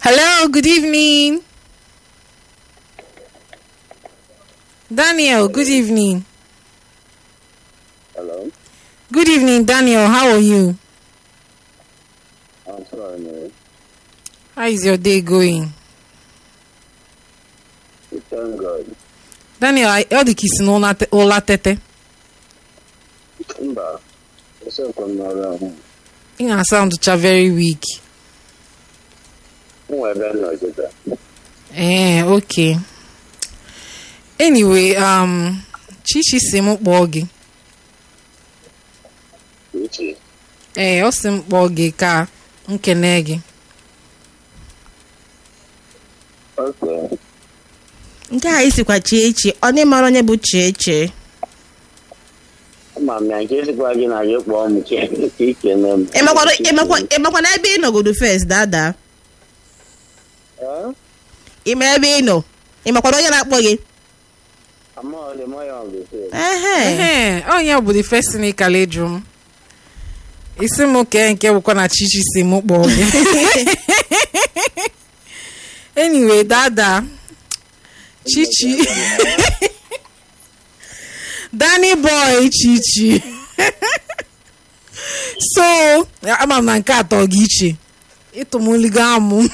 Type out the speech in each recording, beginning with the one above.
Hello, good evening. Daniel, good evening. Hello. Good evening, Daniel. How are you? I'm sorry, man. How is your day going? We thank God. Daniel, I ọ dị ka isi n'ụla te- ụla tete. Mba, esekwa m n'ọrụ ahụ. Ị na-asoundcha very weak. M nwere ebe m nọ kịta. Eh, okay. Anyway, um, Chichi si m kpọọ gị. Uche. Ee, ọ sị m kpọọ gị ka m kene gị. Okay. nke a isikwa chie echi ọ dị mara onye bụ chie chie Ama m ya nke esikwa gị na gị kpọọ m ka ka ikene m. ịmakwa na ebe ị nọgodo fes dada Eh? ịma ebe ị nọ ịmakwa na onye na-akpọ gị Ama ọ dị mọ ya ọ bụ ehe Ehe, onye bụ the first thing ị kala ịjụ m. Isi m kee nke bụkwa na Chichi si m kpọọ gị. anyway, dada. Chichi. Danny boy Chichi. so, ama m na nke atọ gị iche. Ịtụmuligo amụ.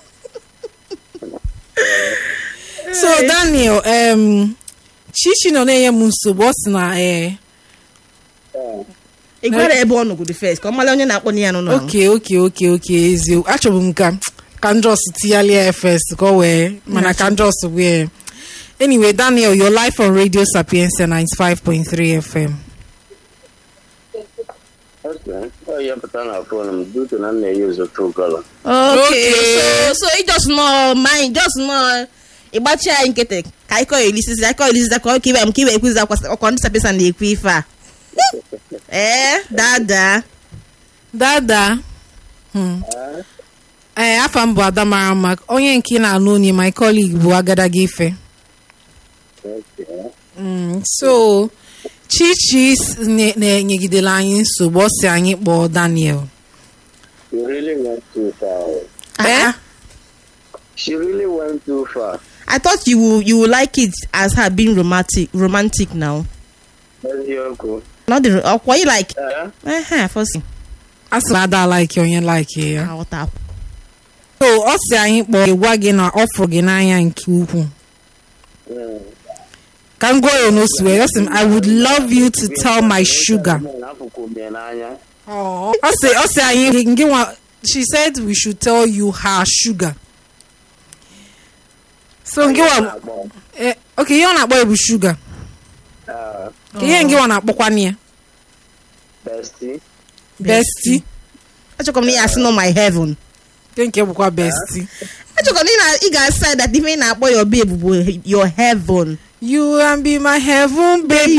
so, Daniel, um, Chichi nọ na-enye m nsogbu ọ sị na ee ị gwara ebe ọ nọgodo fes ka ọ mara onye na-akpọ ya n'ụlọ ahụ. oke oke oke oke eziokwu achọbụ m ka ka njọs tinyalia ya first ka ọ wee mana ka njọs wee anyway daniel your life on radio sapiensia 95.3 fm Okay. Ọ ya pụta na fon m dutu na m na-eyuzu true color. okay Okay. so so ị just nọ mind just nọ ịgbachi anyị nkịtị ka anyị kọọ elisizi anyị kọọ elisizi ka ọ ka iwe m ka iwe ekwuzi akwa- ọkọ ndị sapesa na-ekwu ife a ee dada dada hmm. ee afa m bụ ada mara mma onye nke ị na-anụ onye my colleague bụ agadaga ife Okay. Mm, so chichi s- ne- na-enyegidela anyị nsogbu ọ si anyị kpọọ daniel She really went too far. Eh? She really went too far. I thought you will you will like it as her being romantic romantic now. Eziokwu. Not the ọkwa you like Eh? ehe fosi. a sị na ada like onye like ya Aghọta. so ọ si anyị kpọọ gwa gị na ọ fụrụ gị n'anya nke ukwuu Mm. ka m gụọ ya n'osu wee ọ sị m i would love you to tell my sugar Afụkwu m ya n'anya. ọ sị ọ sị anyị ngị nwa she said we should tell you her sugar so ngị nwa Na-akpọ. eh, okay ihe ọ na-akpọ ya bụ sugar Ah, ka ihe ngị nwa na-akpọkwana ya bestie. bestie Achọkọ m na ị asị nọ my heaven. nke nke bụkwa bestie Achọkọ m na ị na- ị ga-asa that ife ị na-akpọ your babe bụ your heaven. you can be my heaven baby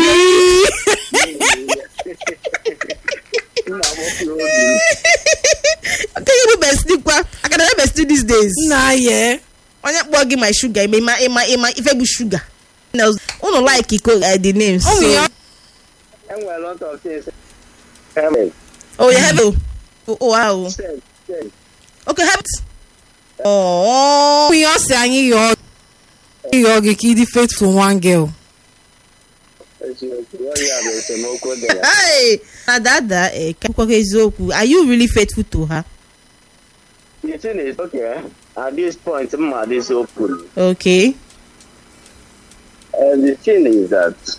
Nna m kwuru obi m. Nke gị bụ bestie kwa aka na bestie these days. nna ya Onye kpọọ gị my sugar ịma ịma ịma ịma ife bụ sugar. Na unu like iko uh, the name so. ọ nwere ya Enwere lot of things. Amen. Oh your heaven. Oh, oh wow. Sex, sex. Okay heaven. Oh. ihe ọ sị anyị yọọ yọọ gị ka ịdị faithful one girl Eziokwu. Ọ ya bụ esemokwu dị ya. Hey, na dada eh, ka akwụkwọ eziokwu are you really faithful to her? The thing is, okay, at this point, I'm at this open. Okay. And the thing is that